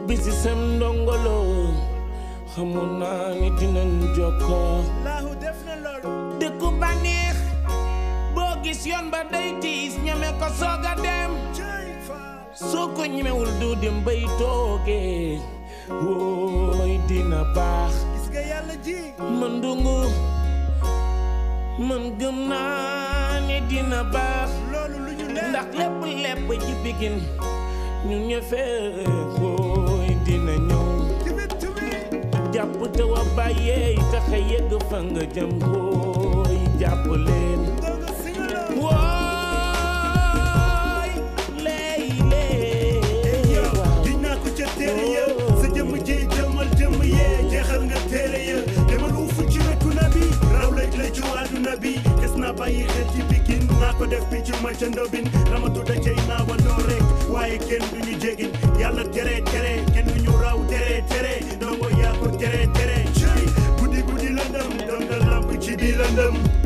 bisi sem ndongolo xamoon naa ni dinañ jokkoo laahu def na loolu dëkku bànneex boo gis yoon ba day tiis ñeme ko soog a dem cey faal soo ko ñemewul du dem bay toogee wooy dina baax gis nga yàlla ji man dungu man gëm naa ne dina baax loolu lu ñu leer ndax lépp lépp ci bigin ñu ñëfee wooy dina ñëw timit timit jàpp te wa bàyyee taxa yegg fa nga jëm wooy jàpp leen doga singalo wooy lay yow lee giñ naa ko ca téere ya sa jëmm ji jëmmal jëmm yee jeexal nga téere ya demal uufu ci wetu nabi raw laj la ci àdduna bi des naa bàyyi xel ci pikin naa ko def bi ci ma ca ndobin ramatu da cay naa wandoo rek waaye kenn du ñu jégin yàlla tere tere kenn du ñu raw tere tere ndongo yaa ko tere tere cey guddi guddi lëndëm doon nga lamp ci biir lëndëm